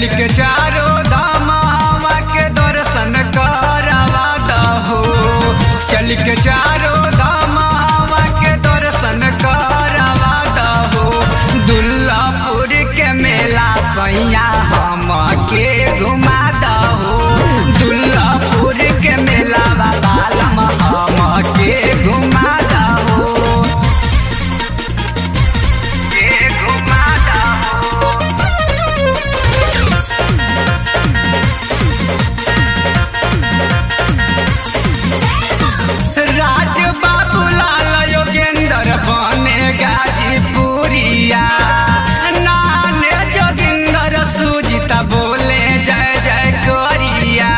के चारो धामावा के दर्शन करवा दहो चल के चारो धामावा के दर्शन करवा दहो दुल्लापुर के मेला सैया हम के घुमा दहो दुल्लापुर के मेला बाबा हम के घुमा दहो के घुमा दहो राज बाबू लाल योगेंद्र बने गाजीपुरिया नाने जोगिंदर सुजिता बोले जय जय करिया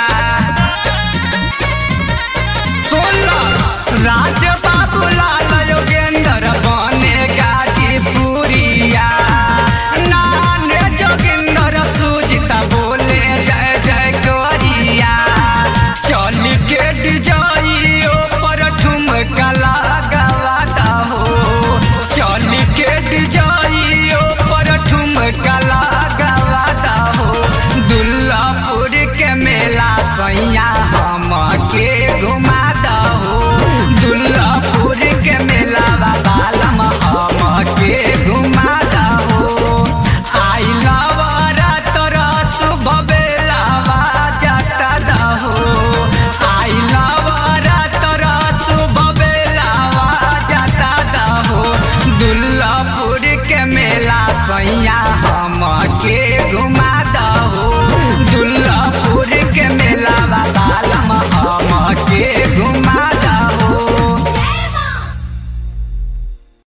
सोला राज बाबू लाल योगेंद्र बने गाजीपुरिया नाने जोगिंदर सुजिता बोले जय जय करिया चल के डिजाइयो पर ठुमका लगावाता हो चल के डिजाइयो पर ठुमका लगावाता हो दुल्लापुर के मेला सैया हम के घुमा दहो दुल्लापुर के मेला बाबा लम हम के घुमा दहो आई लवरा तोरा शुभ बेलावा जाता दहो आई लवरा तोरा शुभ बेलावा जाता दहो दुल्लापुर के मेला सैया हम के घुमा